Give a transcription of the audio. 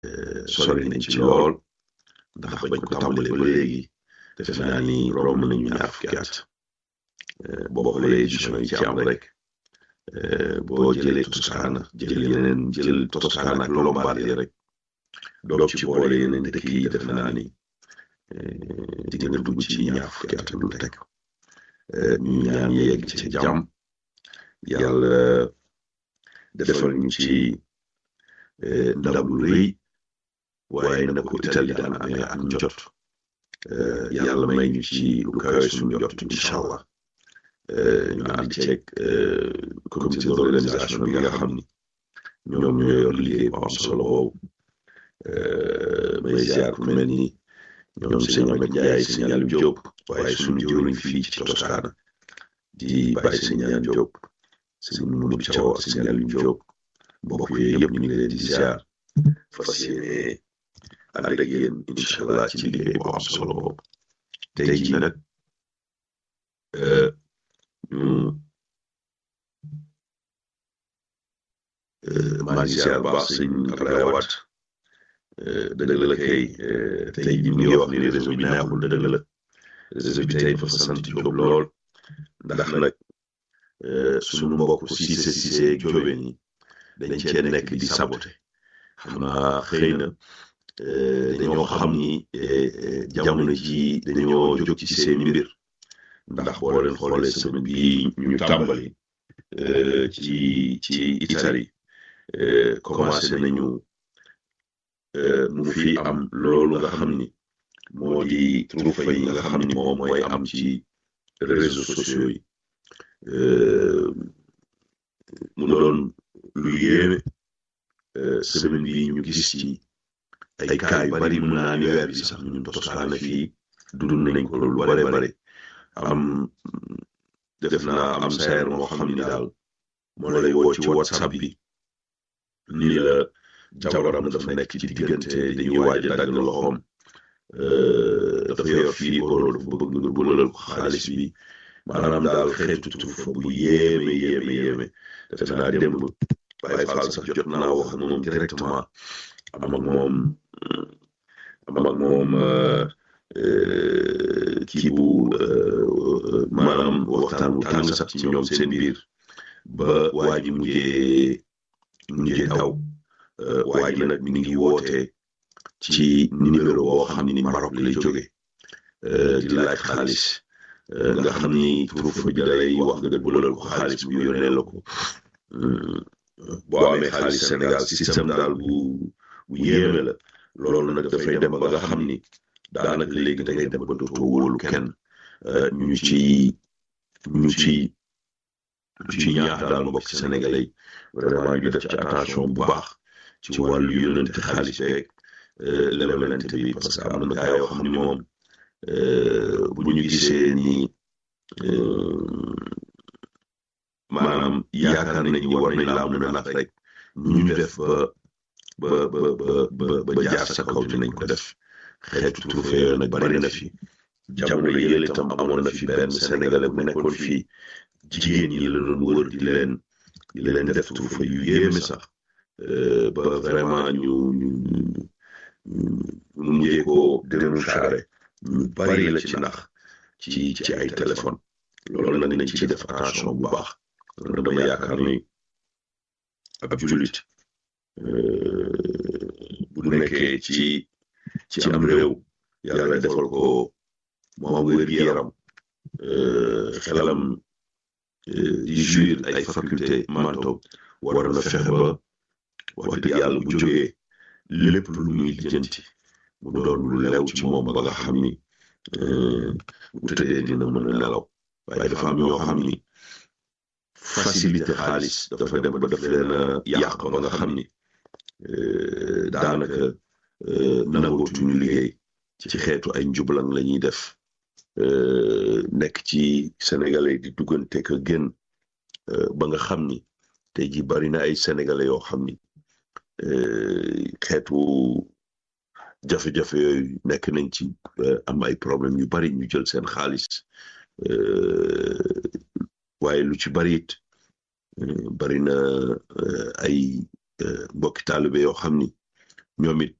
sori nañ ci lool ndax bañ ko tàmbalee ba léegi defe naa ni romb nañu ñaar fukki at boo xoolee édition yi ci am rek boo jëlee Toscana jël yeneen jël Toscana ak Lombardie rek doog ci boole yeneen dëkk yi defe naa ni di nga dugg ci ñaar fukki at lu teg ñu ñaan yegg ci jàmm yàlla defal ñu ci ndam lu rëy waaye na ko Italie daan amee ak njot yàlla may ñu ci lu kawe suñu jot incha allah ñu ànd ceeg comité d'organisation bi nga xam ni ñoom ñoo yor liggéey bu am solo boobu may ziar ku mel ni ñoom sëñ Ahmed Ndiaye sëñ Aliou Diop waaye suñu jëwriñ fii ci Toscana di bàyyi sëñ Ñaan Diop sëñ Moudou Thiaw ak sëñ Aliou Diop mbokk yooyu yëpp ñu ngi leen di ziar fas yéene ànd ak yéen incha allah ci liggéey bu am solo boobu tey jii nag ñu maa ngi ziar baax sëñ Abdoulaye Wade dëgg la kay tey jii ñu ngi wax ni réseau bi neexul dëgg la réseau bi tey dafa sant Diop lool ndax nag suñu mbokk Cissé Cissé ak Jóobe ni dañ cee nekk di saboté xam naa xëy na dañoo xam ni jamono ji dañoo jóg ci seen mbir ndax boo leen xoolee semaine bi ñu tàmbali ci ci Italie commencé nañu mu fi am loolu nga xam ni moo di troufa yi nga xam ni moom mooy am ci réseaux sociaux yi mu doon lu yéeme semaine bi ñu gis ci ay cas yu bari mun naa ni weer bi sax ñun Toscana fii dund nañ ko lu bare bare am def naa am sayer moo xam ni daal moo lay woo ci whatsapp bi ni la jabaram dafa nekk ci diggante dañuy waaj a dagg loxoom dafa yor fii booloo dafa bëgg nga bëlal ko xaalis bi maanaam daal xeetu tufa bu yéeme yéeme yéeme defe naa démb Baye Fall sax jot naa wax ak moom directement am ak moom am ak moom kii bu maanaam waxtaan bu tàng sax ci ñoom seen biir ba waa ji mujjee mujjee daw waa ji nag mi ngi woote ci numéro boo xam ni Maroc lay jóge di laaj xaalis nga xam ni turufa bi dalay wax nga bëlal ko xaalis bu yónnee la ko boo amee xaalis Sénégal système daal bu bu yéeme la loolu nag dafay dem ba nga xam ni daanaka léegi da ngay dem ba dootoo wóolu kenn ñu ci ñu ci ñu ci ñaax daal mbokk sénégalais yi vraiment ñu def ci attention bu baax ci wàllu yónnante xaalis beeg lebalante bi parce que am na gaa yoo xam ni moom bu ñu gisee ni maanaam yaakaar nañ ni war nañ laa mën a nax rek ñu def ba ba ba ba ba jaar sa kaw dinañ ko def xeetu trouvé yooyu nag bari na fi jamono yële itam amoon na fi benn sénégalais bu nekkoon fii jigéen ñi la doon wër di leen di leen def trouvé yu yéeme sax ba vraiment ñu ñu ñu mujjee ko dénoncer ñu bari la ci nax ci ci ay téléphone loolu nag nañ ci def attention bu baax loolu dama yaakaar ni ab jullit bu nekkee ci ci am réew yàlla defal ko moom wér-gu-yaram xelam di jouir ay faculté mental war na fexe ba wax dëgg yàlla bu jógee lépp lu muy lijjanti mu doon lu lew ci moom ba nga xam ni bu tëddee dina mën a nelaw waaye dafa am ñoo xam ni facilité xaalis dafa dem ba daf leen a yàq ba nga xam ni daanaka nangootuñu liggéey ci xeetu ay njublan la ñuy def nekk ci sénégalais di duggante ka gën ba nga xam ni tey ji bari na ay sénégalais yoo xam ni xeetu jafe-jafe yooyu nekk nañ ci am ay problème yu bari ñu jël seen xaalis waaye lu ci bari it bari na ay mbokki taalibe yoo xam ni ñoom it